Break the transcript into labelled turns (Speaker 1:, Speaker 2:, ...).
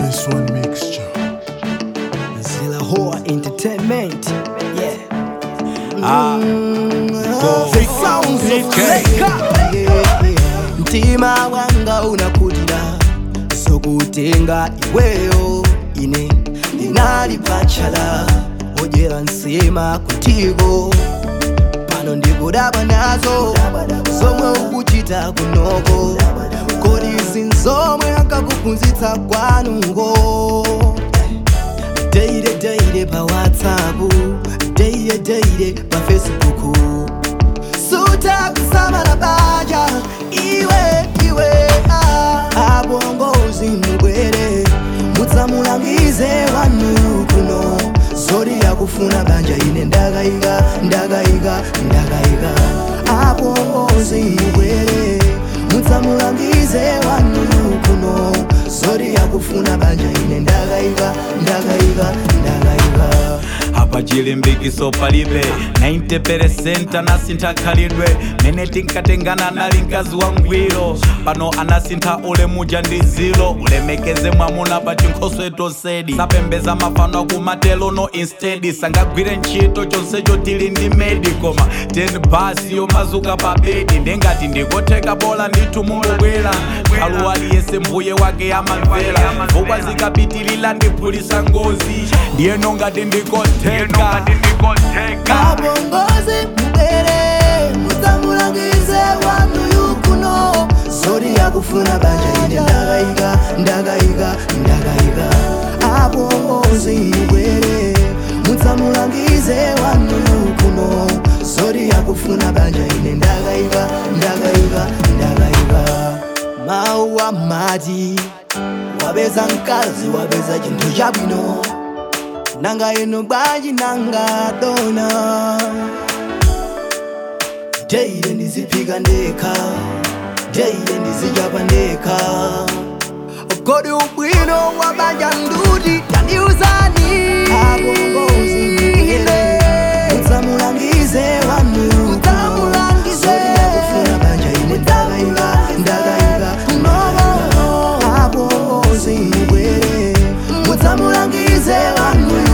Speaker 1: This one mixture.
Speaker 2: Zilla Hoa Entertainment. Yeah.
Speaker 3: Ah, go.
Speaker 2: The sounds of
Speaker 3: DK.
Speaker 2: Jamaica. Yeah, yeah. Mtima wanga unakudira sokutenga iweyo ine ndinali pachala ojera nsema kutigo pano ndikudabwa nazo zomwe ukuchita kunoko kodi zinzomwe akakuphunzitsa kwanuko deire deire pa whatsapp deire deire pa facebook suta kusamala banja iwe iwe ah. abongozi mubwere mutsamulangize wanu kuno zori yakufuna banja ine ndakayika ndakayika ndakayika abongozi mubwere mutsamulangize wanu kuno zori yakufuna banja ine ndakayika ndakayika ndakayika
Speaker 3: apa chilimbikiso palibe 90% anasintha khalidwe mene tinkatengana nali mkazi wa ngwiro pano anasintha ulemuja ndi zilo ulemekeze mwamuna pa chinkhoswe tosedi sapembeza mafano akumatelo no instead sangagwire ntchito chonsecho tili ndi medi koma 10 basi yomazuka pa bedi ndengati ndikotheka bola ndithu mungobwera khalu aliyese mbuye wake amamvera vukwa zikapitilila ndiphulisa ngozi ndiyeno ngati ndikotheka
Speaker 2: abongozi mubere mutsamulangize wanu yukuno zori yakufuna banja ine ndakayika ndakayika ndakayika abongozi mubere mutsamulangize wanu yukuno zori yakufuna banja ine ndakayika ndakayika ndakayika mawu amati wapeza mkazi wapeza chinthu chabwino nanga ino bwanji nanga dona deile ndiziphika ndekha deile ndizichapa ndekha kodi ubwino wabanja nduti tandiuzani abongozi mbuyele mutsamulangize wanu Zori yakufuna banja ine ndakayika ndakayika ndakayika abongozi mbuyele mutsamulangize wanu